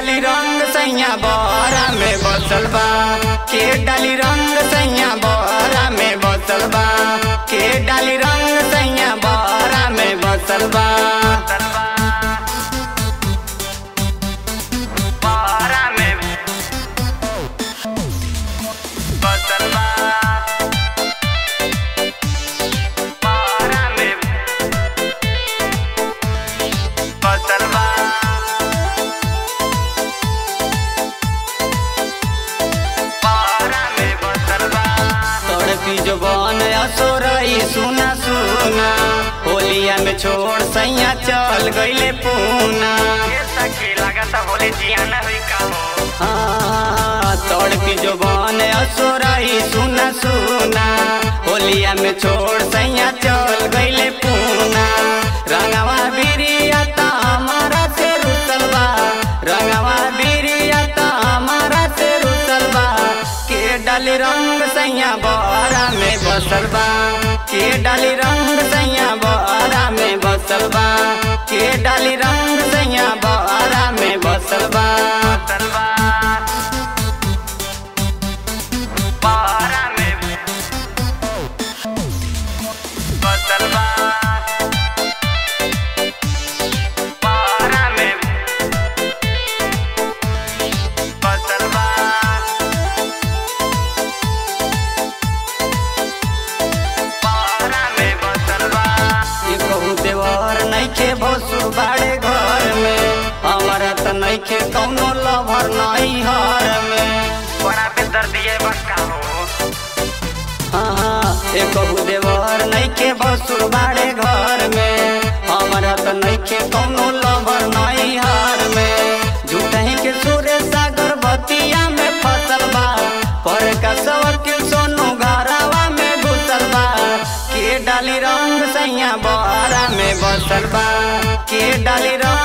डाली रंग सैया बहरा में बसल बा के डाली रंग सैया बहरा में बसल बा के डाली रंग सैया बहरा में बसल बा बहरा में बसल बा बहरा में बसल बा तड़पी जो बन असोरई सुना सुना होलिया में छोड़ सैया चल गईले पूना हाँ, तड़पी जो बन असोरई सुना सुना होलिया में छोड़ सैया चल गईले पूना रंगवा बिरिया ता हमारा से रुसल बा रंगवा बिरिया ता हमारा से रुसल बा के डाली रंग सैया बहरा में बसल बा के डाली रंग सैया बहरा में बसल बा के डाली रंग सैया बहरा में बसल बा बहरा में बसल बा बहरा में बसल बा ये कहूँ देवर नइखे भसुर बाड़े घर में हमारा त नइखे कौनो लभर नहीं हर में बड़ा बेदर्दी है बक्का हो हाँ ये कहूँ देवर नइखे भसुर बाड़े घर में हमारा त नइखे कौनो लभर नहीं हर में झूठही के सूर्य सागर बतिया में फसल बा पर का सवकिल सोनू घरवा में घुसल बा के डाली रंग सैया बहरा में बसल बा के डाली रंग